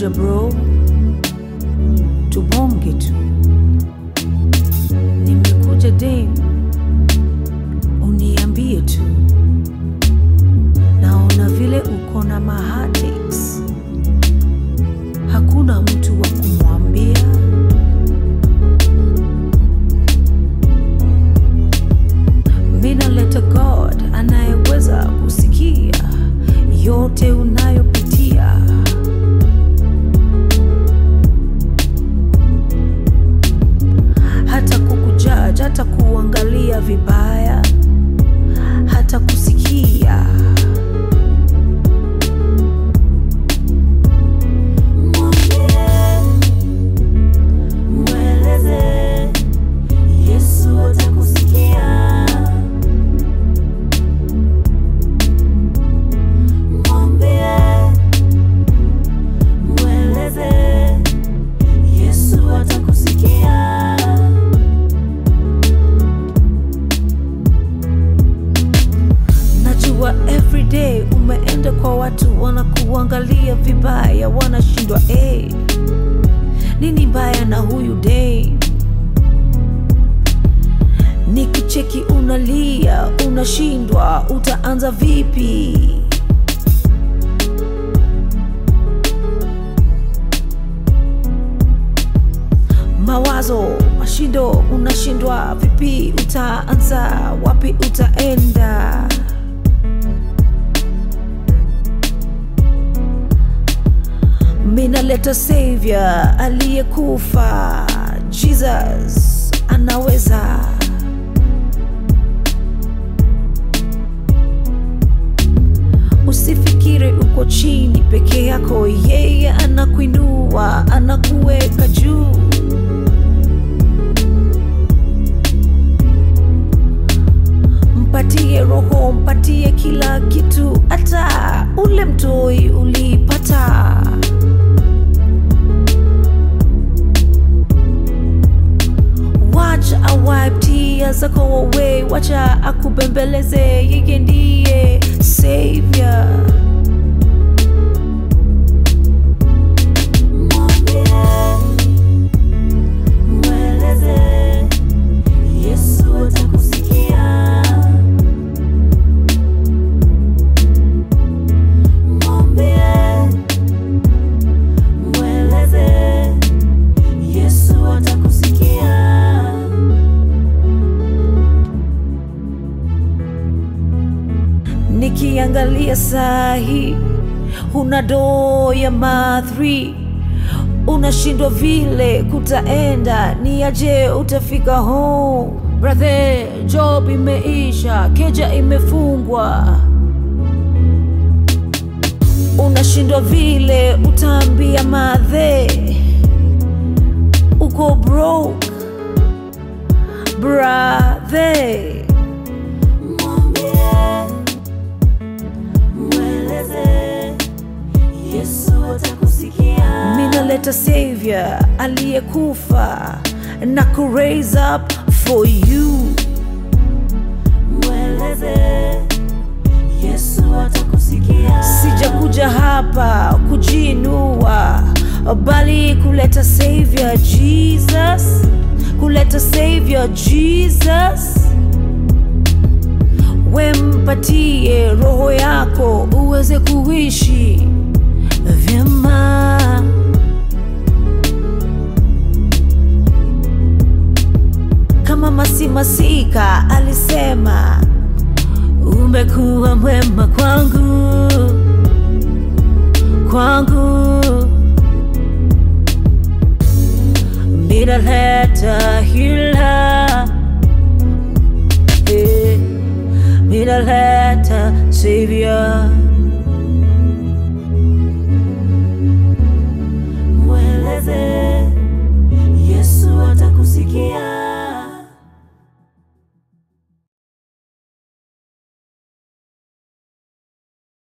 nimekuja bro, tubonge tu. Nimekuja dem, uniambie tu. Naona vile uko na mahatics, hakuna mtu wa kumwambia. Mina leta God anayeweza kusikia yote unayopitia. hata kukujaji, hata kuangalia vibaya, hata kusikia. Mweleze Yesu atakusikia. Mwambie, mweleze Yesu atakusikia. Najua everyday umeenda kwa watu wanakuangalia vibaya, wanashindwa hey, nini mbaya na huyu day? Nikicheki unalia, unashindwa, utaanza vipi? mawazo mashindo, unashindwa vipi? Utaanza wapi? Utaenda minaleta savior aliyekufa, Jesus anaweza. Usifikiri uko chini peke yako, yeye anakuinua, anakuweka juu. Mpatie roho, mpatie kila kitu, hata ule mtoi ulipata. Wacha awipe tears zako away, wacha akubembeleze, yeye ndiye savior. Mwambie, mweleze Yesu atakusikia. Mwambie, mweleze Yesu atakusikia. Nikiangalia sahi, huna doo ya mathri, unashindwa vile kutaenda, ni aje utafika home? Brother, job imeisha, keja imefungwa, unashindwa vile utaambia madhe, uko broke brother. Mwambie, mweleze Yesu atakusikia. minaleta savior aliyekufa na ku raise up for you Mweleze Yesu atakusikia. sijakuja hapa kujiinua bali kuleta savior jesus kuleta savior jesus wempatie roho yako uweze kuishi vyema kama masimasika alisema umekuwa mwema kwangu kwangu minaleta hila eh, minaleta savior